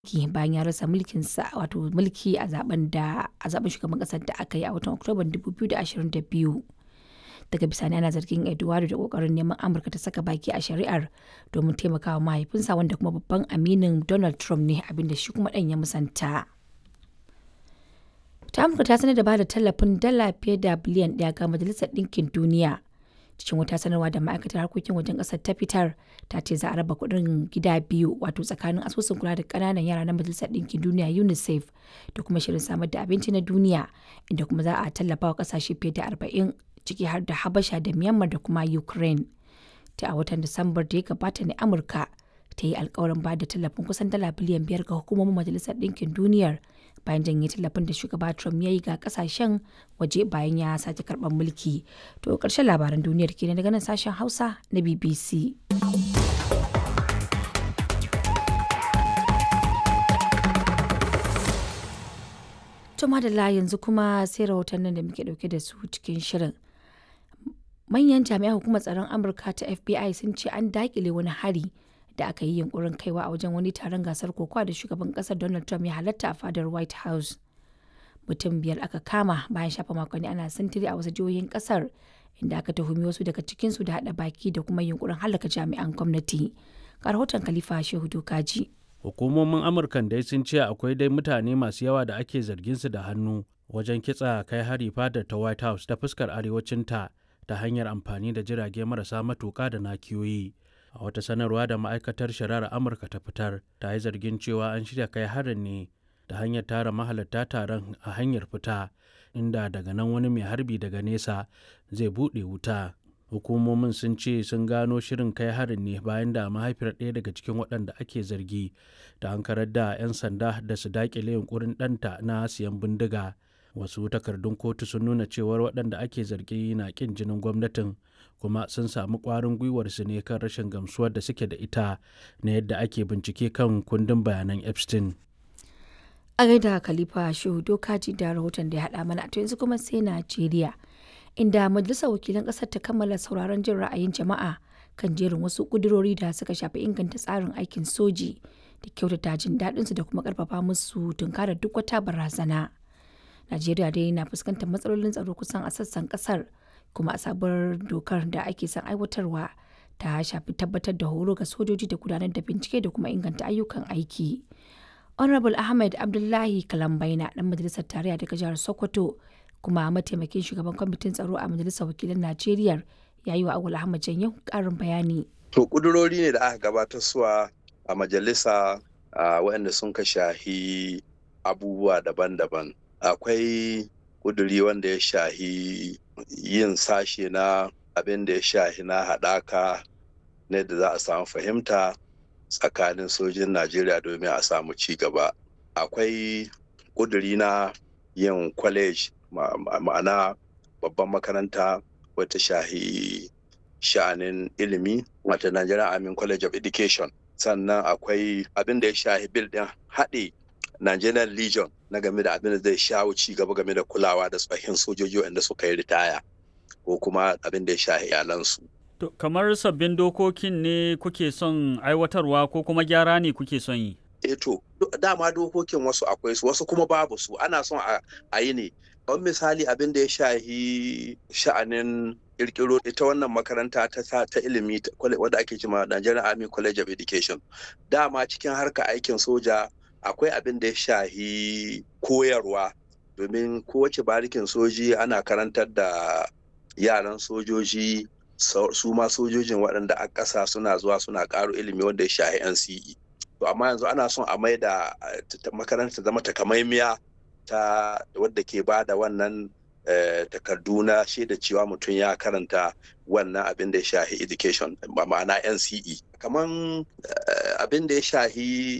mulki bayan ya rasa mulkinsa wato mulki a zaben da a zaben shugaban kasar da aka yi a watan Oktoban 2022. Daga bisani ana zargin Eduardo da kokarin neman Amurka ta saka baki a shari'ar domin taimakawa mahaifinsa wanda kuma babban aminin Donald Trump ne abinda shi kuma ɗan ya musanta. ta amurka ta sanar da ba da tallafin dala fiye da biliyan ɗaya ga majalisar ɗinkin duniya cikin wata sanarwa da ma'aikatar harkokin wajen ƙasar ta fitar ta ce za a raba kuɗin gida biyu wato tsakanin asusun kula da ƙananan yara na majalisar ɗinkin duniya unicef da kuma shirin samar da abinci na duniya inda kuma za a tallafa wa ƙasashe fiye da arba'in ciki har da habasha da myanmar da kuma ukraine ta a watan disambar da ya gabata ne amurka ta yi alkawarin ba da tallafin kusan dala biliyan biyar ga hukumomin majalisar ɗinkin duniyar bayan janye tallafin da shugaba Trump ya yi ga kasashen waje bayan ya sake karɓar mulki. To ƙarshen labaran duniyar kenan daga nan sashen Hausa na BBC. To madalla yanzu kuma sai rahotannin da muke ɗauke da su cikin shirin. Manyan jami'an hukumar tsaron Amurka ta FBI sun ce an daƙile wani hari da aka yi yunkurin kaiwa a wajen wani taron gasar kokowa da shugaban kasar Donald Trump ya halatta a fadar White House. Mutum biyar aka kama bayan shafa makonni ana sintiri a wasu jihohin kasar inda aka tuhumi wasu daga cikinsu da haɗa baki da kuma yunkurin halaka jami'an gwamnati. Ga rahoton Khalifa Shehu Dokaji. Hukumomin Amurkan dai sun ce akwai dai mutane masu yawa da ake zargin su da hannu wajen kitsa kai hari fadar ta White House ta fuskar arewacinta ta hanyar amfani da jirage marasa matuka da nakiyoyi. a wata sanarwa da ma'aikatar shari'ar amurka ta fitar ta yi zargin cewa an shirya kai harin ne da hanyar tara mahalarta taron a hanyar fita inda daga nan wani mai harbi daga nesa zai buɗe wuta hukumomin sun ce sun gano shirin kai harin ne bayan da mahaifiyar ɗaya daga cikin waɗanda ake zargi da hankarar da 'yan sanda da su daƙile yunkurin ɗanta na siyan bindiga wasu takardun kotu sun nuna cewar waɗanda ake zargi na ƙin jinin gwamnatin kuma sun samu ƙwarin gwiwar su ne kan rashin gamsuwar da suke da ita na yadda ake bincike kan kundin bayanan epstein a gaida khalifa shehu dokaji da rahoton da ya haɗa mana to yanzu kuma sai najeriya inda majalisar wakilan ƙasar ta kammala sauraron jin ra'ayin jama'a kan jerin wasu ƙudurori da suka shafi inganta tsarin aikin soji da kyautata jin daɗinsu da kuma ƙarfafa musu tunkarar duk wata barazana najeriya dai na fuskantar matsalolin tsaro kusan a sassan ƙasar kuma a sabuwar dokar da ake son aiwatarwa ta shafi tabbatar da horo ga sojoji da gudanar da bincike da kuma inganta ayyukan aiki. honorable ahmed abdullahi kalambaina dan majalisar tarayya daga jihar sokoto kuma mataimakin shugaban kwamitin tsaro a majalisar wakilan najeriya ya yi wa awul ahmad janyo karin bayani to kudurori ne da aka gabatar suwa a majalisa waɗanda sun ka shahi abubuwa daban-daban akwai kuduri wanda ya shahi yin sashe na abin da ya shahi na haɗaka ne da za a samu fahimta tsakanin sojin najeriya domin a samu ci gaba akwai ƙuduri na yin college ma'ana babban makaranta wata shahi sha'anin ilimi wata nigerian army college of education sannan akwai abin da ya shahi bil ɗin haɗe nigerian legion na game da abin da zai shawo ci gaba game da kulawa da tsohin sojoji wanda suka yi ritaya ko kuma abin da ya shahi iyalansu. To, kamar sabbin dokokin ne kuke son aiwatarwa ko kuma gyara ne kuke son yi? E to, dama dokokin wasu akwai su wasu kuma babu su ana son a yi ne. Kamar misali abin da ya shahi sha'anin kirkiro ita wannan makaranta ta, ta ilimi wadda ake cima Nigerian Army College of Education. Dama cikin harka aikin soja akwai abin da ya shahi koyarwa domin kowace barikin soji ana karantar da yaran sojoji su ma sojojin waɗanda a ƙasa suna zuwa suna ƙaro ilimi wanda ya shahi NCE. To amma yanzu ana son a mai da makaranta zama takamaimiya ta wadda ke ba da wannan takardu na shaida cewa mutum ya karanta wannan abin da ya shahi education ma'ana NCE. Kaman abin da ya shahi